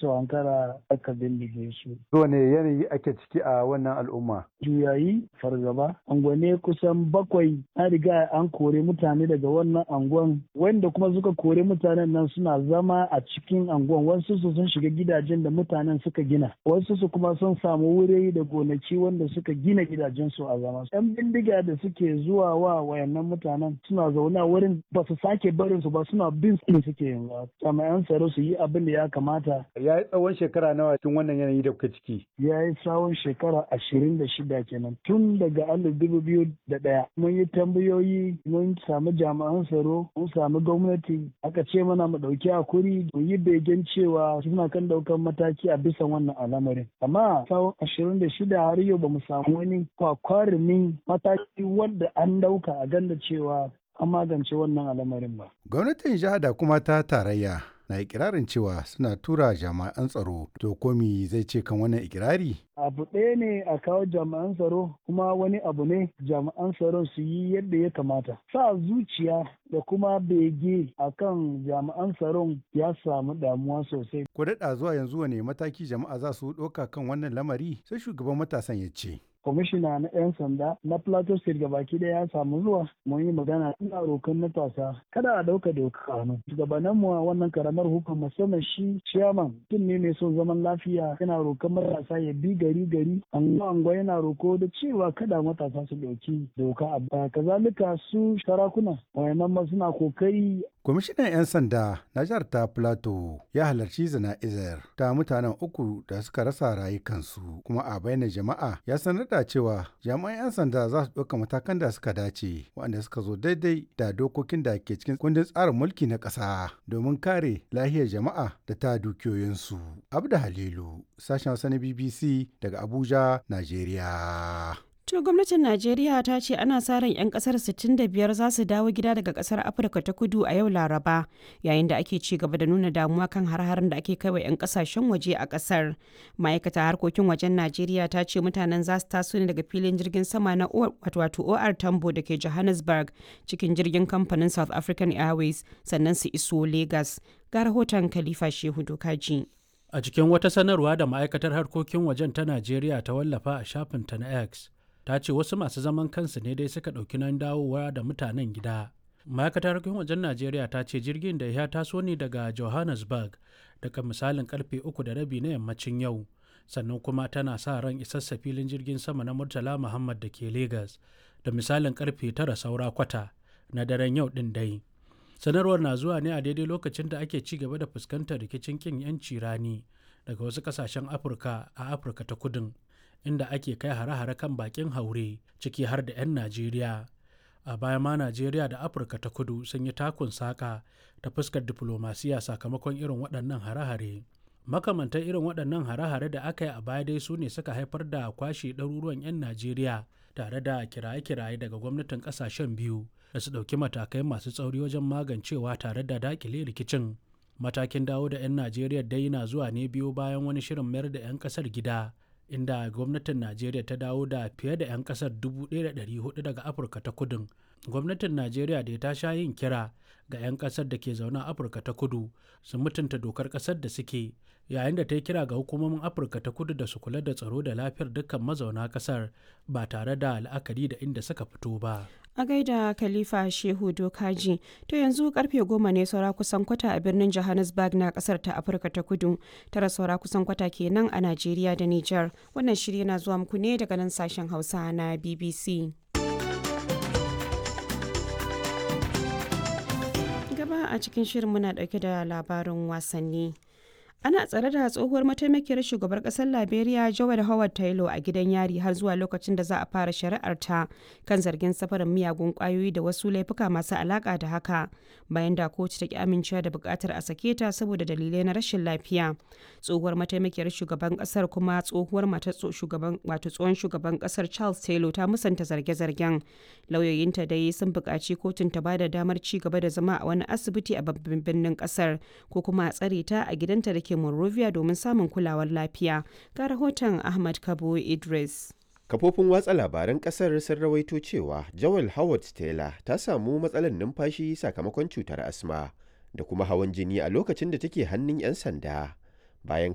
su hankara aka bindige su. Wane yanayi ake ciki a wannan al'umma? Juyayi fargaba, angwane kusan bakwai an riga an kore mutane daga wannan anguwan wanda kuma suka kore mutanen nan suna zama a cikin anguwan wasu su sun shiga gidajen da mutanen suka gina wasu su kuma sun samu wuri da gonaki wanda suka gina gidajen su a zama. Yan bindiga da suke zuwa wa wayannan mutanen suna zaune a wurin ba su sake barin su ba suna bin su suke yanzu. Jami'an tsaro su yi abin da ya kamata. Ya yi tsawon shekara nawa cikin wannan yanayi da kuka ciki? Ya yi tsawon shekara ashirin da shida kenan tun daga alif dubu biyu da ɗaya. Mun yi tambayoyi mun samu jami'an tsaro mun samu gwamnati aka ce mana mu ɗauki hakuri mu yi begen cewa suna kan ɗaukan mataki a bisa wannan al'amarin. Amma tsawon ashirin da shida har yau ba mu samu wani kwakwarumin mataki wanda an ɗauka a ganda cewa an magance wannan al'amarin ba. Gwamnatin jiha da kuma ta tarayya na ikirarin cewa suna tura jami'an tsaro to komi zai ce kan wannan ikirari? Abu ɗaya ne a kawo jami'an tsaro kuma wani abu ne jami'an tsaro su yi yadda ya kamata. Sa zuciya da kuma bege a kan jami'an tsaron ya samu damuwa sosai. Ko daɗa zuwa yanzu wane mataki jama'a za su ɗauka kan wannan lamari sai shugaban matasan ya ce. kwamishina na 'yan sanda na plateau state gabaki daya ya samu zuwa mun yi magana ina rokan matasa kada a dauka doka hannu shugabannin mu a wannan karamar hukumar musamman shi chairman tun ne mai son zaman lafiya yana rokan matasa ya bi gari gari anguwa anguwa yana roko da cewa kada matasa su dauki doka a baya kazalika su sarakuna wayannan ma suna kokari Kwamishinan 'yan sanda na jihar ta Plateau ya halarci zana'izar ta mutanen uku da suka rasa rayukansu kuma a bayyana jama'a ya sanar da cewa jami'an 'yan sanda za su ɗauka matakan da suka dace waɗanda suka zo daidai da dokokin da ke cikin kundin tsarin mulki na ƙasa domin kare lahiyar jama'a da ta dukiyoyinsu. Abda Halilu, sashen Hausa na BBC daga Abuja, Najeriya. To gwamnatin Najeriya ta ce ana sa ran 'yan kasar 65 za su dawo gida daga kasar Afirka ta kudu a yau Laraba yayin da ake ci gaba da nuna damuwa kan har-harin da ake kaiwa 'yan kasashen waje a kasar. Ma'aikata harkokin wajen Najeriya ta ce mutanen za su taso ne daga filin jirgin sama na wato OR Tambo da ke Johannesburg cikin jirgin kamfanin South African Airways sannan su iso Lagos. Ga rahoton Khalifa Shehu Dokaji. A cikin wata sanarwa da ma'aikatar harkokin wajen ta Najeriya ta wallafa a shafinta na X. ta ce wasu masu zaman kansu ne dai suka ɗauki nan dawowa da mutanen gida ma'aikatar harkokin wajen najeriya ta ce jirgin da ya taso ne daga johannesburg daga misalin karfe uku da rabi na yammacin yau sannan kuma tana sa ran isassa filin jirgin sama na murtala muhammad da ke lagos da misalin karfe tara saura kwata na daren yau din dai sanarwar na zuwa ne a daidai lokacin da ake ci gaba da fuskantar rikicin kin yanci rani daga wasu kasashen afirka a afirka ta kudin inda ake kai hare-hare kan bakin haure ciki har da 'yan najeriya a baya ma najeriya da afirka ta kudu sun yi takun saka ta fuskar diflomasiya sakamakon irin waɗannan hare-hare makamantan irin waɗannan hare-hare da aka yi a baya dai su ne suka haifar da kwashe ɗaruruwan 'yan najeriya tare da kiraye-kiraye daga gwamnatin ƙasashen biyu da su ɗauki matakai masu tsauri wajen magancewa tare da daƙile rikicin matakin dawo da 'yan najeriya dai na zuwa ne biyu bayan wani shirin mayar da 'yan ƙasar gida inda gwamnatin najeriya ta dawo da fiye da 'yan kasar 1,400 daga afirka ta kudin gwamnatin najeriya da ta sha yin kira ga 'yan kasar da ke zaune a afirka ta kudu su mutunta dokar kasar da suke yayin da ta yi kira ga hukumomin afirka ta kudu da su kula da tsaro da lafiyar dukkan mazauna kasar ba tare da la'akari da inda suka fito ba a gaida khalifa shehu dokaji to yanzu karfe goma ne saura kusan kwata a birnin johannesburg na kasar ta afirka ta kudu tara saura kusan kwata kenan a najeriya da niger wannan shirya na zuwa muku ne daga nan sashen hausa na bbc gaba a cikin shirin muna dauke da labarin wasanni ana tsare da tsohuwar mataimakiyar shugabar kasar liberia joel howard taylor a gidan yari har zuwa lokacin da za a fara shari'ar ta kan zargin safarin miyagun kwayoyi da wasu laifuka masu alaka da haka bayan da kotu ta ki amincewa da bukatar a sake ta saboda dalilai na rashin lafiya tsohuwar mataimakiyar shugaban kasar kuma tsohuwar matar shugaban wato tsohon shugaban kasar charles taylor ta musanta zarge-zargen lauyoyinta dai sun buƙaci kotun ta bada damar ci gaba da zama a wani asibiti a babban birnin kasar ko kuma a tsare ta a gidanta da ke Monrovia domin samun kulawar lafiya. Ga rahoton Ahmad Kabo Idris. Kafofin watsa labaran kasar sun rawaito cewa Joel Howard Taylor ta samu matsalar numfashi sakamakon cutar asma da kuma hawan jini a lokacin da take hannun 'yan sanda. Bayan